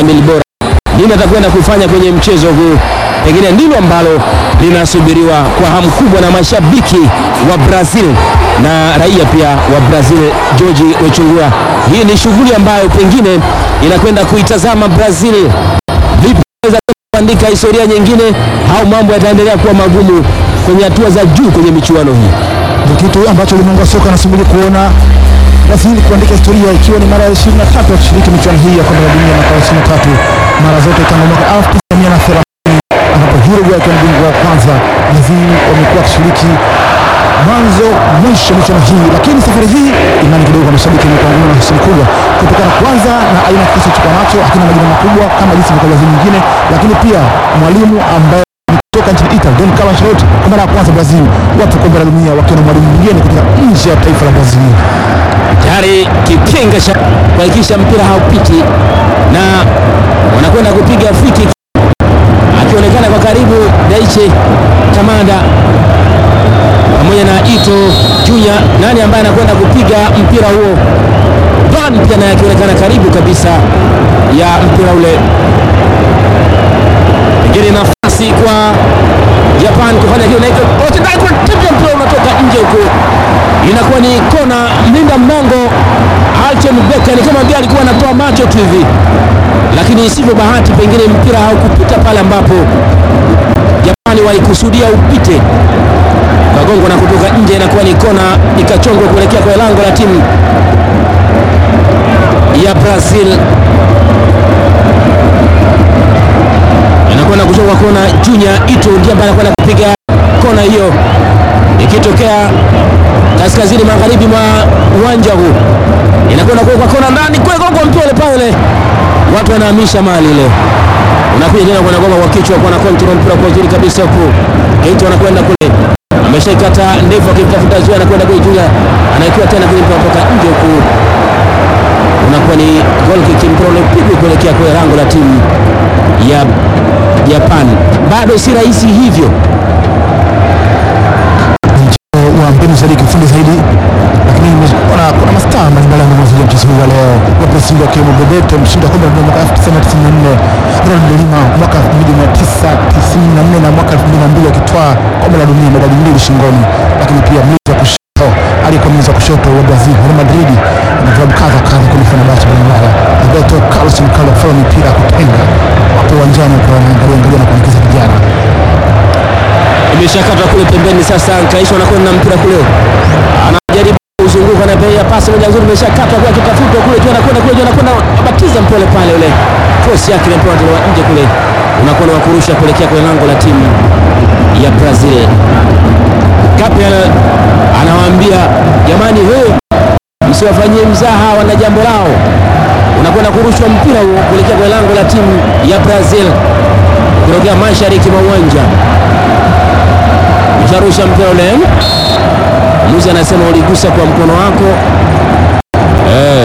mbili bora. Nini atakwenda kufanya kwenye mchezo huu? Pengine ndilo ambalo linasubiriwa kwa hamu kubwa na mashabiki wa Brazil na raia pia wa Brazil. George Wechungura, hii ni shughuli ambayo pengine inakwenda kuitazama Brazil vipi inaweza kuandika historia nyingine au mambo yataendelea kuwa magumu kwenye hatua za juu kwenye michuano hii. Ndio kitu ambacho ulimwengu wa soka anasubiri kuona Brazil kuandika historia ikiwa ni mara ya 23 wakishiriki michuano hii ya kombe la dunia mwaka wa 23 mara zote tangu mwaka 1930 ambapo Uruguay akiwa bingwa wa kwanza. Brazil wamekuwa wakishiriki mwanzo mwisho michuano hii, lakini safari hii imani kidogo kwa mashabiki imekuwa ngumu na hisia kubwa kutokana kwanza na aina ya kikosi chukua nacho hakina majina makubwa kama jinsi ilivyokuwa Brazil nyingine, lakini pia mwalimu ambaye kutoka nchini Italy Don Carlo Ancelotti kwa mara ya kwanza Brazil wapo kombe la dunia wakiwa na mwalimu mwingine kutoka nje ya taifa la Brazil. tayari kipenga cha kuhakikisha mpira haupiti na wanakwenda kupiga free kick, akionekana kwa karibu Daiche Kamada pamoja na Ito Junior. Nani ambaye anakwenda kupiga mpira huo? Ban pia naye akionekana karibu kabisa ya mpira ule. Pengine nafasi kwa Japan kufanya hiyo, na iko wote ndani kwa timu ya mpira unatoka nje huko inakuwa ni kona. Mlinda mlango Alten Becker ni kama vile alikuwa anatoa macho tu hivi, lakini isivyo bahati, pengine mpira haukupita pale ambapo Japani walikusudia upite, kagongo na kutoka nje. Inakuwa ni kona, ikachongwa kuelekea kwa lango la timu ya Brazil. Inakwenda kuchongwa kona. Junior Ito ndiye ambaye anakwenda kupiga kona hiyo ikitokea kaskazini magharibi mwa uwanja huu, inakwenda kuwekwa kona ndani kule, gongo mpira ule pale, watu wanahamisha mali ile, unakuja tena kwenda gonga kwa kichwa, kwa na control mpira kwa uzuri kabisa huko, Keito anakwenda kule, ameshaikata ndefu, akimtafuta Zuia, anakwenda kule, Julia anaikiwa tena kule, mpira kutoka nje huko, unakuwa ni goal kick, mpira ule pigwa kuelekea kwa lango la timu ya Japan. Bado si rahisi hivyo wa mbinu zaidi kiufundi zaidi, lakini nimeona kuna mastaa mbalimbali ambao wamezungumzia mchezo huu wa leo wa Brazil wakiwemo Bebeto mshindi wa kombe la dunia mwaka 1994, Ronald de Lima mwaka 1994 na mwaka 2002 akitwaa kombe la dunia medali mbili shingoni, lakini pia mlinzi wa kushoto aliyekuwa mlinzi wa kushoto wa Brazil Real Madrid na vilabu kadha kadha kwenye Fenerbahce Ulaya, Roberto Carlos Carlos Falo mipira ya kutenga wapo uwanjani kwa wanaangalia angalia na kuelekeza vijana imeshakatwa kule pembeni. Sasa Nkaisho anakwenda na mpira kule, anajaribu kuzunguka na bei ya pasi moja nzuri, imeshakatwa kwa kitafutwa kule tu, anakwenda kule juu, anakwenda abatiza mpole pale, ule cross yake ile mpira unatolewa nje kule, unakwenda wa kurusha kuelekea kwenye lango la timu ya Brazil. Gabriel anawaambia jamani, wewe msiwafanyie mzaha, wana jambo lao. Unakwenda kurushwa mpira huo kuelekea kwenye lango la timu ya Brazil kutokea mashariki mwa uwanja usharusha mpira ule, mwamuzi anasema uligusa kwa mkono wako eh,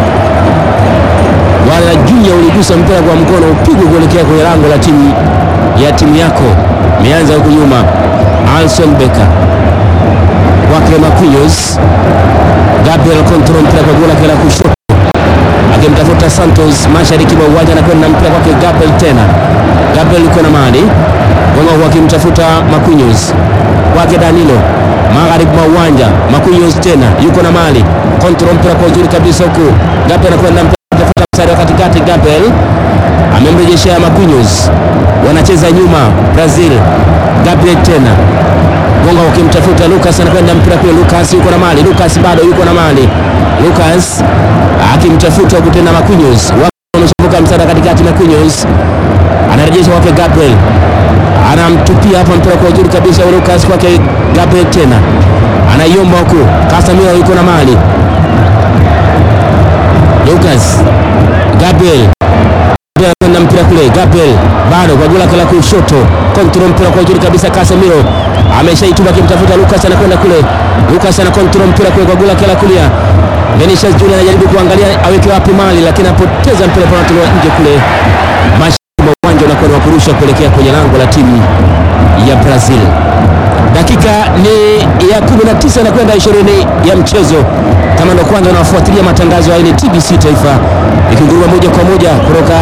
wala Junior uligusa mpira kwa mkono, upigwe kuelekea kwenye lango la timu ya timu yako. Imeanza huku nyuma, Alson Becker kwake Marquinhos, Gabriel control mpira kwa gola kila kushoto, akimtafuta Santos mashariki mwa uwanja, anakwenda na mpira kwake Gabriel tena, Gabriel yuko na mali Gongo akimtafuta Marquinhos kwake Danilo magharibi mwa uwanja. Marquinhos tena yuko na mali control mpira kwa uzuri kabisa huku Gabriel anakwenda kutafuta mstari wa katikati. Gabriel amemrejeshea Marquinhos, wanacheza nyuma Brazil. Gabriel tena Gongo akimtafuta Lucas, anakwenda mpira kule. Lucas yuko na mali, Lucas bado yuko na mali. Lucas akimtafuta huku tena Marquinhos, wameshavuka mstari wa katikati. Marquinhos anarejesha kwake Gabriel anamtupia hapa mpira kwa uzuri kabisa Lucas kwake Gabriel tena anaiomba huku Casemiro yuko na mali Lucas Gabriel na mpira kule Gabriel bado kwa gula kala kushoto control mpira kwa uzuri kabisa Casemiro ameshaituma akimtafuta Lucas anakwenda kule Lucas ana control mpira kule kwa gula kala kulia Vinicius Junior anajaribu kuangalia aweke wapi mali lakini anapoteza mpira kwa natolewa nje kule uwanja unakuwa wa kurusha kuelekea kwenye lango la timu ya Brazil. Dakika ni ya 19 na kwenda 20 ya mchezo. Kama ndo kwanza unafuatilia matangazo haya, ni TBC Taifa ikinguruma moja kwa moja kutoka